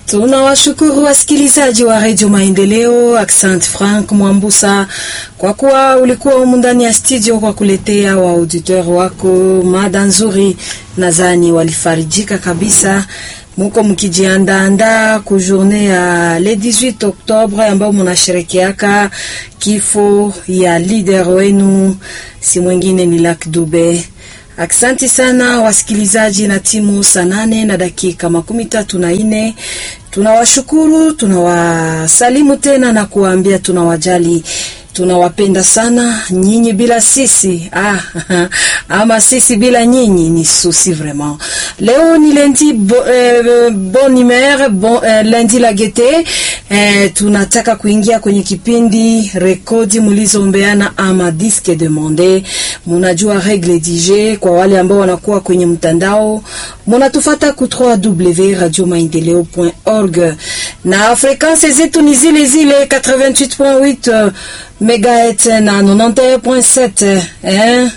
Tunawashukuru wasikilizaji wa redio Maendeleo. Accent Frank Mwambusa, kwa kuwa ulikuwa humu ndani ya studio kwa kuletea wa auditeur wako mada nzuri, nadhani walifarijika kabisa. Muko mkijiandaandaa ku journée ya le 18 Oktobre ambao munasherekeaka kifo ya leader wenu, si mwingine ni Luck Dube. Aksanti sana wasikilizaji, na timu saa nane na dakika makumi tatu na nne tunawashukuru, tunawasalimu tena na kuwaambia tunawajali, tunawapenda sana nyinyi. Bila sisi ah, ama sisi bila nyinyi ni susi vraiment. Leo ni lundi bo, eh, bon humeur bon, eh, lundi la gete eh, tunataka kuingia kwenye kipindi rekodi mlizombeana ama disque demande. Munajua regle DJ kwa wale ambao wanakuwa kwenye mtandao, munatufata ku www.radiomaendeleo.org na frequences zetu ni zile zile 88.8 megahertz na 91.7 eh?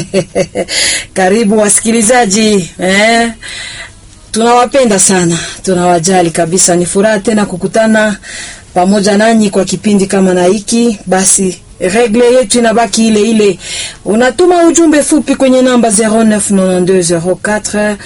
Karibu wasikilizaji eh? Tunawapenda sana, tunawajali kabisa. Ni furaha tena kukutana pamoja nanyi kwa kipindi kama na hiki. Basi regle yetu inabaki ile ile, unatuma ujumbe fupi kwenye namba 099204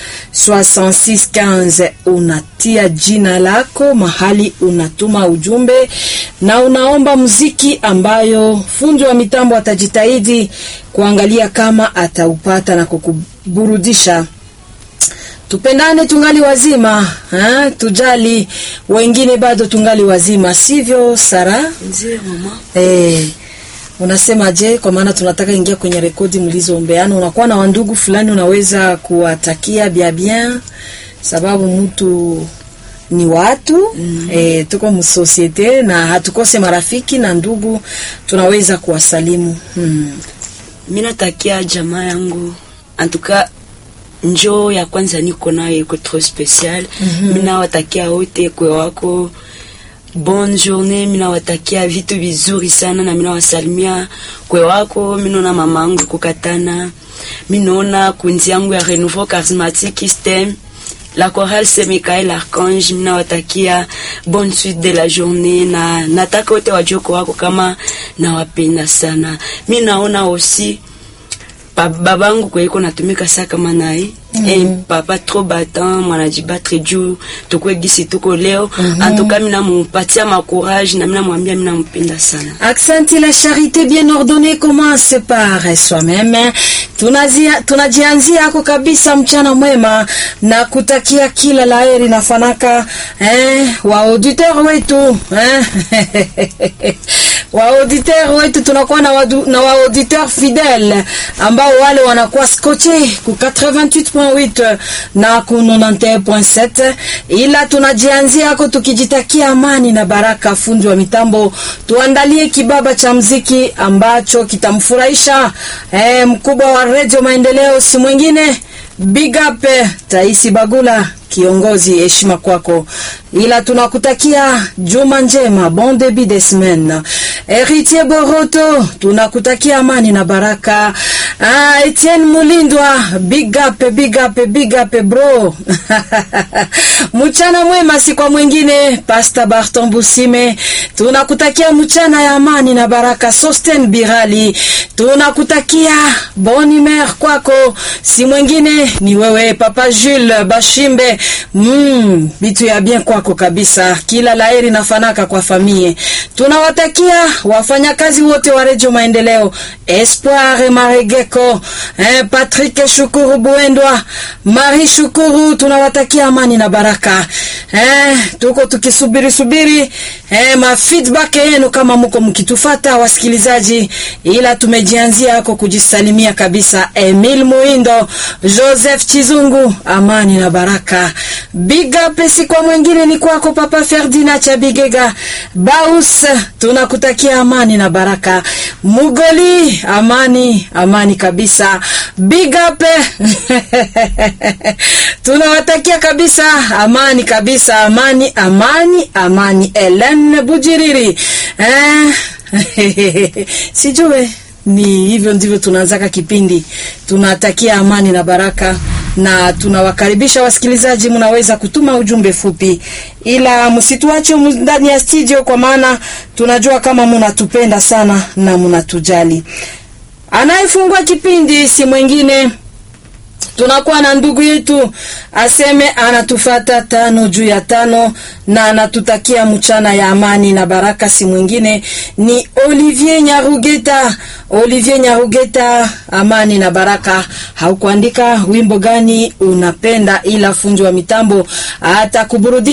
6615 unatia jina lako, mahali unatuma ujumbe na unaomba muziki ambayo fundi wa mitambo atajitahidi kuangalia kama ataupata na kukuburudisha. Tupendane tungali wazima ha? Tujali wengine bado tungali wazima, sivyo Sara? Ndio mama. Eh, unasema je? Kwa maana tunataka ingia kwenye rekodi mlizoombeana. Unakuwa na wandugu fulani unaweza kuwatakia bia bien, sababu mtu ni watu mm. Eh, tuko msosiete na hatukose marafiki na ndugu, tunaweza kuwasalimu hmm. Mimi natakia jamaa yangu antuka njoo ya kwanza niko nayo iko trop special. Mimi mm -hmm. nawatakia wote kwe wako bonne journée. Mimi nawatakia vitu vizuri sana na mimi nawasalimia kwe wako. Mimi naona mama yangu kukatana, mimi naona kunzi yangu ya Renouveau Charismatique STEM la chorale Saint Michael Archange. Mimi nawatakia bonne suite de la journée na nataka wote wajue kwa wako kama nawapenda sana. Mimi naona aussi babangu kweiko natumika sa kama naye mm -hmm. Eh, papa trop battant mwanajibatre juu tukwe gisi tuko leo mm -hmm. Antuka mina mupatia ma courage na mina mwambia mina mpenda sana. Aksanti. La charité bien ordonnée commence par soi-même. Tunazia tunajianzia ako kabisa. Mchana mwema na kutakia kila laheri na fanaka eh, wa auditeur wetu eh? wa auditeur wetu tunakuwa na, wadu, na wa auditeur fidèle ambao wale wanakuwa scotché ku 88.8 na ku 91.7, ila tunajianzia ako tukijitakia amani na baraka. Fundi wa mitambo, tuandalie kibaba cha mziki ambacho kitamfurahisha eh, mkubwa wa Radio Maendeleo si mwingine Big up Taisi Bagula, kiongozi, heshima kwako, ila tunakutakia juma njema, bon début de semaine. Heritier Boroto, tunakutakia amani na baraka. Ah, Etienne Mulindwa, big up, big up, big up bro. mchana mwema, si kwa mwingine Pastor Barton Busime, tunakutakia mchana ya amani na baraka. Sosten Birali, tunakutakia bon humeur kwako, si mwingine ni wewe Papa Jules Bashimbe. Mm, bitu ya bien kwako kabisa, kila laheri na fanaka kwa famie. Tunawatakia wafanyakazi wote wa Radio Maendeleo, Espoir Maregeko, eh, Patrick Shukuru Buendwa, Marie Shukuru, tunawatakia amani na baraka. Eh, tuko tukisubiri subiri eh, ma feedback yenu kama mko mkitufata wasikilizaji, ila tumejianzia hako kujisalimia kabisa. Emil Muindo, Joseph Chizungu, amani na baraka. Big up si kwa mwingine ni kwako Papa Ferdinand Chabigega Baus, tunakutakia amani na baraka. Mugoli, amani amani kabisa. Big up tunawatakia kabisa amani kabisa, amani amani amani. Ellen Bujiriri eh, sijue ni hivyo ndivyo tunaanzaka kipindi. Tunatakia amani na baraka na tunawakaribisha wasikilizaji, mnaweza kutuma ujumbe fupi, ila msituache ndani ya studio, kwa maana tunajua kama mnatupenda sana na mnatujali. Anayefungua kipindi si mwingine tunakuwa na ndugu yetu aseme anatufata tano juu ya tano na anatutakia mchana ya amani na baraka. Si mwingine ni Olivier Nyarugeta. Olivier Nyarugeta, amani na baraka. Haukuandika wimbo gani unapenda, ila fundi wa mitambo atakuburudisha.